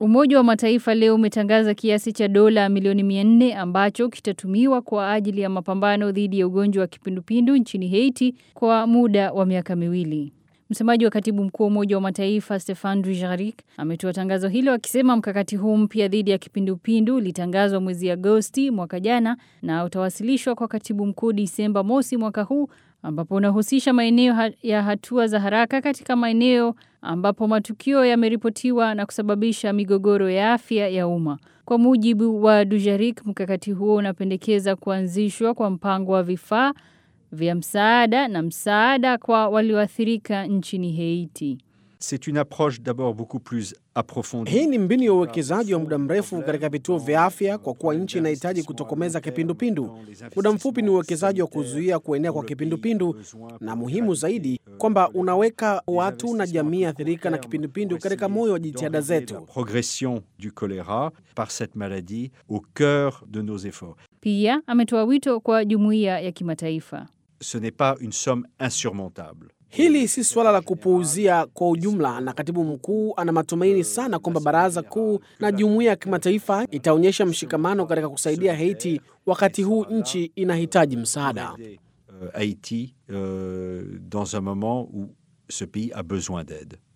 Umoja wa Mataifa leo umetangaza kiasi cha dola milioni 400 ambacho kitatumiwa kwa ajili ya mapambano dhidi ya ugonjwa wa kipindupindu nchini Haiti kwa muda wa miaka miwili. Msemaji wa katibu mkuu wa Umoja wa Mataifa Stefan Dujarric ametoa tangazo hilo akisema mkakati huu mpya dhidi ya kipindupindu ulitangazwa mwezi Agosti mwaka jana na utawasilishwa kwa katibu mkuu Disemba mosi mwaka huu ambapo unahusisha maeneo ha ya hatua za haraka katika maeneo ambapo matukio yameripotiwa na kusababisha migogoro ya afya ya umma. Kwa mujibu wa Dujarric, mkakati huo unapendekeza kuanzishwa kwa mpango wa vifaa vya msaada na msaada kwa walioathirika nchini Haiti. C'est une approche d'abord beaucoup plus approfondie. Hii ni mbinu ya uwekezaji wa muda mrefu katika vituo vya afya, kwa kuwa nchi inahitaji kutokomeza kipindupindu. Muda mfupi ni uwekezaji wa kuzuia kuenea kwa kipindupindu, na muhimu zaidi kwamba unaweka watu na jamii athirika na kipindupindu katika moyo wa jitihada zetu. La progression du choléra par cette maladie au cœur de nos efforts. Pia ametoa wito kwa jumuiya ya kimataifa. Ce n'est pas une somme insurmontable. Hili si suala la kupuuzia kwa ujumla, na katibu mkuu ana matumaini sana kwamba baraza kuu na jumuiya ya kimataifa itaonyesha mshikamano katika kusaidia Haiti wakati huu nchi inahitaji msaada. Euh, Haïti euh, dans un moment où ce pays a besoin d'aide.